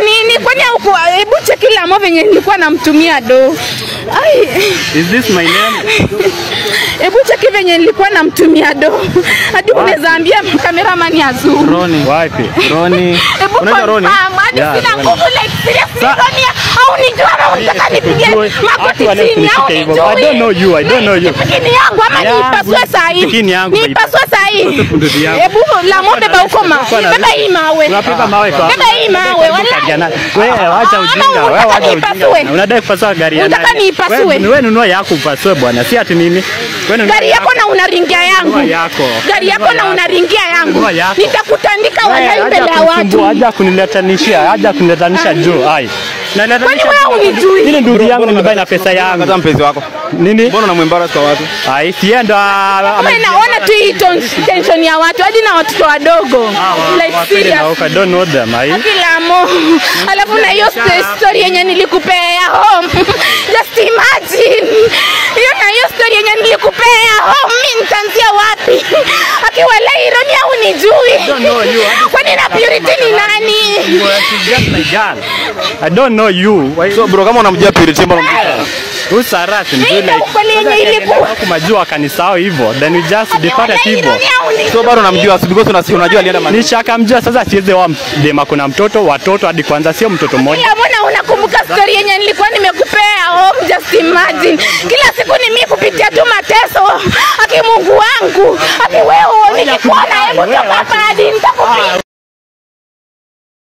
nini? Kwani huku hebu cheki Lamo venye nilikuwa namtumia do. Ai, Is this my name? hebu cheki venye nilikuwa namtumia do. Hadi unaweza ambia cameraman ya zoom. Roni. Wapi? Roni. Hebu Unaitwa Roni? confirm, hadi Yeah, sina Roni. nguvu like seriously Sa- Roni, au nijua ama unataka nipige Sikujui. magoti Watu wale chini au kunishika hivyo. I don't know you, I don't know you. Pikini yangu ama Yangu. niipasue saa hii. Pikini yangu, baby. Niipasue saa hii. Ndugu yangu. Hebu Lamo beba huko ma. Kwa na- Beba hii mawe. Unabeba mawe kwa. Beba hii mawe, wallahi. Wewe wacha Ah, ujinga, ama wewe unataka wacha niipasue? ujinga. Unadai kupasua gari ya Unataka nani? niipasue? Wewe wewe nunua yako upasue bwana, si ati mimi. Wewe nunua Gari yako na unaringia yangu. Nunua yako. Gari yako Nunua na yako. unaringia yangu. Nunua yako. Nitakutandika Wewe, wallahi haja mbele ya kunisumbua, watu. haja kuniletanishia, haja kuniletanisha juu. Ai. Kwani Naletanisha. wewe unijui? Nini ndugu yangu nimebai na pesa yangu? Kata mpenzi wako. Nini? Mbona unamwembarrass kwa watu? Ai, sienda Wewe naona tu hii ton- tension ya watu hadi na watoto wadogo. Like serious. I don't know them. Ai. Akilamo. Alafu na hiyo sto- story yenye nilikupea home. Just imagine. Hiyo na hiyo story yenye nilikupea home, mimi nitaanzia wapi? Akiwa Laironi au nijui? know you. Kwani na Purity ni nani? She's just my girl. I don't know you. Why- So bro, kama unamjua Purity mbona unamjua? Who's Sarat? Hii ndio ukweli yenye ilikuwa. kumajua kanisao hivyo then we just Akiwa departed hivyo Laironi au nijui? So bado unamjua si because unasi unajua alienda mali. nishakamjua sasa siweze wa dema kuna mtoto watoto hadi kwanza sio mtoto mmoja Kila mbona unakumbuka story yenye nilikuwa nimekupea home, just imagine. Kila siku ni mimi kupitia tu mateso. Aki Mungu wangu, aki wewe nikikuona, hebu toka hapa hadi nitakupiga.